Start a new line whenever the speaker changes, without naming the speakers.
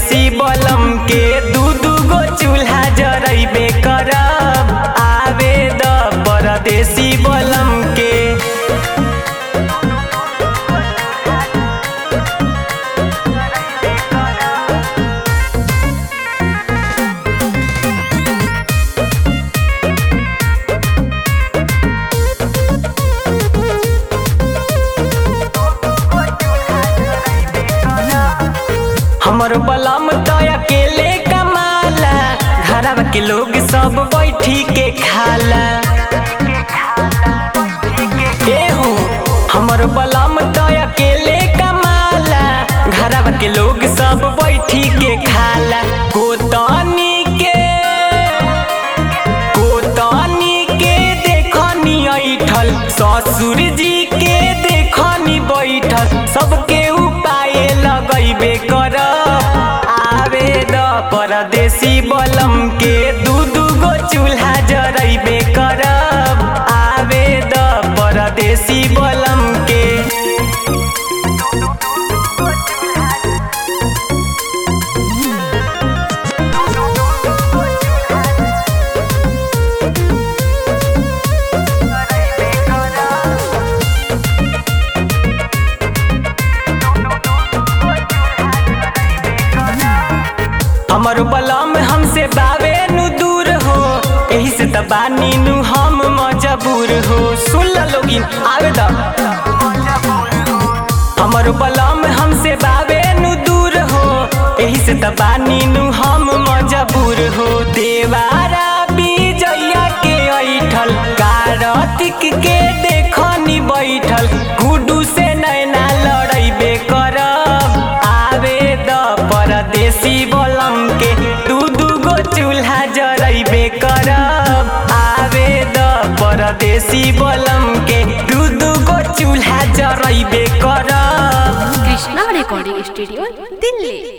परदेसी बलम के दू दू गो चूल्हा जरैबे करब आवे द परदेसी बलम के हमर बलम तो अकेले कमाला घरवा के लोग सब बैठी के खाला एहू हमर बलम तो अकेले कमाला घरवा के लोग सब बैठी के खाला कोतनी के कोतनी के देखनी ऐठल ससुर जी के देखनी बैठल सबके उपाय लगैबे कर आवे द परदेसी बलम के दू दू गो चूल्हा जरैबे करब आवे द परदेसी बलम के हमर बलम हमसे बावे नु दूर हो एही से त बानी नु हम मजबूर हो सुन ल लोगिन आवे द हमर बलम हमसे बावे नु दूर हो एही से त बानी नु हम मजबूर हो देवारा विजया के ऐठल कार्तिक के देखनी बैठल गुडू से नैना लड़ैबे करब आवे द परदेसी बलम के दू दू गो चूल्हा जरैबे करब आवे द परदेसी बलम के दू दू गो चूल्हा जरैबे करब
কৃষ্ণা রেকর্ডিং স্টুডিও দিল্লি